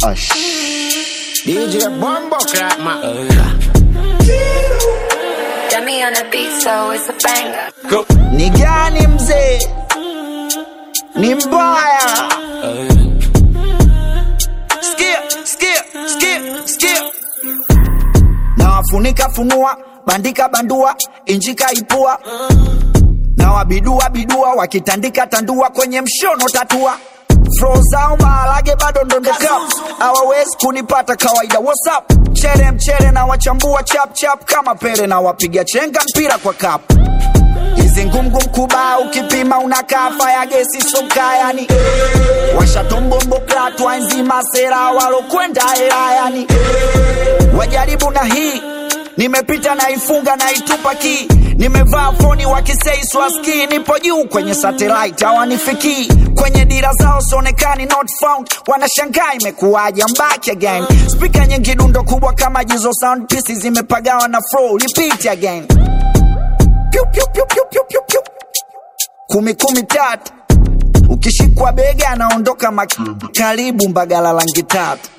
Ash. DJ Bombo Clap ma Got me on the beat, so it's a banger. Go Ni gani mzee? Ni mbaya. Sikia, sikia, sikia, sikia. Na wafunika funua, bandika bandua, injika ipua. Na wabidua bidua, wakitandika tandua kwenye mshono tatua. Flow zao maharage bado ndondoka, hawawezi kunipata kawaida. What's up? Chere mchere na wachambua chap chap kama pere na wapiga chenga mpira kwa kapu hizi ngumgum kuba ukipima unakaa faya gesi soka yani washatombombo klatwa nzima sera walokwenda hela yani wajaribu na hii nimepita na ifunga na itupa ki nimevaa foni wakisei swaski nipo juu kwenye satellite hawanifikii kwenye dira zao sionekani not found wanashangaa imekuwaje I'm back again spika nyingi dundo kubwa kama jizo sound pieces zimepagawa na flow repeat again Piu, piu, piu, piu, piu, piu, piu. kumi kumi tatu ukishikwa bega anaondoka mak- karibu mbagala langi tatu